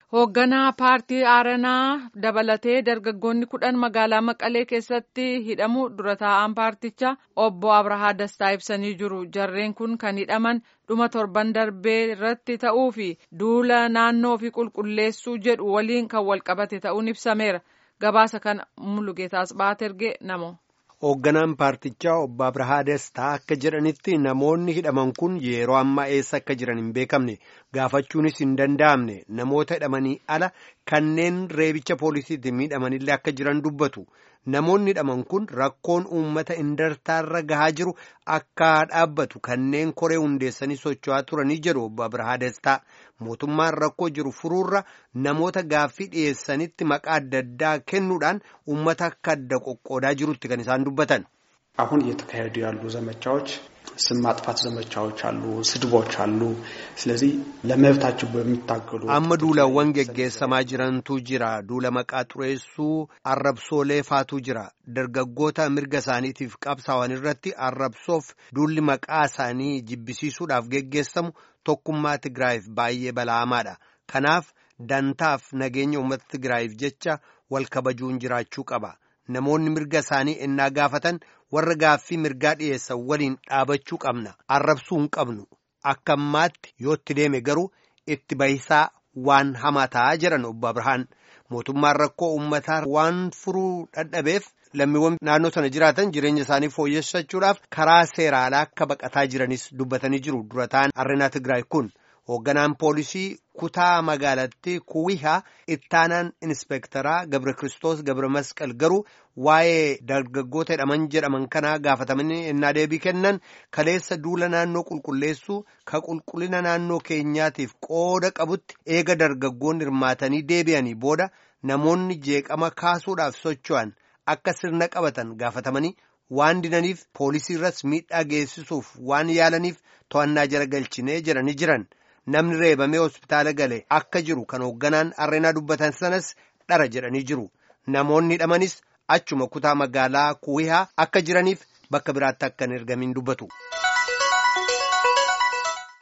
Hoogganaa paartii Aaranaa dabalatee dargaggoonni kudhan magaalaa Maqalee keessatti hidhamu dura taa'an paartichaa obbo Abrahaa Dastaa ibsanii jiru. Jarreen kun kan hidhaman dhuma torban darbee irratti ta'uu fi duula naannoo fi qulqulleessuu jedhu waliin kan walqabate ta'uun ibsameera. Gabaasa kana Mulugeetaas Baatergee namo. Hoogganaan paartichaa obbo Abrahaa Dastaa akka jedhanitti namoonni hidhaman kun yeroo ammaa eessa akka jiran hin beekamne gaafachuunis hin danda'amne namoota hidhamanii ala kanneen reebicha poolisiitti miidhamanillee akka jiran dubbatu. Namoonni hidhaman kun rakkoon uummata indartaarra gahaa jiru akka dhaabbatu kanneen koree hundeessanii socho'aa turanii jedhu obbo Abrahaa Dastaa. Mootummaan rakkoo jiru furuurra namoota gaaffii dhiyeessanitti maqaa adda addaa kennuudhaan uummata akka adda qoqqoodaa jirutti kan isaan dubbatan. አሁን እየተካሄዱ ያሉ ዘመቻዎች ስም ማጥፋት ዘመቻዎች አሉ፣ ስድቦች አሉ። ስለዚህ ለመብታቸው በሚታገሉ amma duulawwan geggeessamaa jirantu jira duula maqaa xureessuu arrabsoolee faatu jira dargaggoota mirga isaaniitiif qabsaa'an irratti arrabsoof duulli maqaa isaanii jibbisiisuudhaaf geggeessamu tokkummaa Tigraayiif baay'ee bala'amaadha. Kanaaf dantaaf nageenya uummata Tigraayiif jecha wal kabajuun jiraachuu qaba. Namoonni mirga isaanii ennaa gaafatan warra gaaffii mirgaa dhiyeessan waliin dhaabachuu qabna. Arrabsuu hin qabnu. Akka ammaatti yoo itti deeme garuu itti bahisaa waan hamaa ta'aa jiran obbo Abrahaan. Mootummaan rakkoo uummataa waan furuu dadhabeef lammiiwwan naannoo sana jiraatan jireenya isaanii fooyyessachuudhaaf karaa seeraalaa akka baqataa jiranis dubbatanii jiru. Dura ta'an Areenaa Tigraay kun hoogganaan poolisii kutaa magaalattii Kuwihaa ittaanaan inspeektaraa Gabre Kiristoos Gabre Masqal garuu waa'ee dargaggoota hidhaman jedhaman kanaa gaafatamanii ennaa deebii kennan kaleessa duula naannoo qulqulleessuu ka qulqullina naannoo keenyaatiif qooda qabutti eega dargaggoonni hirmaatanii deebi'anii booda namoonni jeeqama kaasuudhaaf socho'an akka sirna qabatan gaafatamanii waan dinaniif poolisii irras miidhaa geessisuuf waan yaalaniif to'annaa jala galchinee jedhanii jiran. namni reebamee hospitaala gale akka jiru kan hoogganaan arreenaa dubbatan sanas dhara jedhanii jiru namoonni hidhamanis achuma kutaa magaalaa kuwihaa akka jiraniif bakka biraatti akka hin ergamin dubbatu.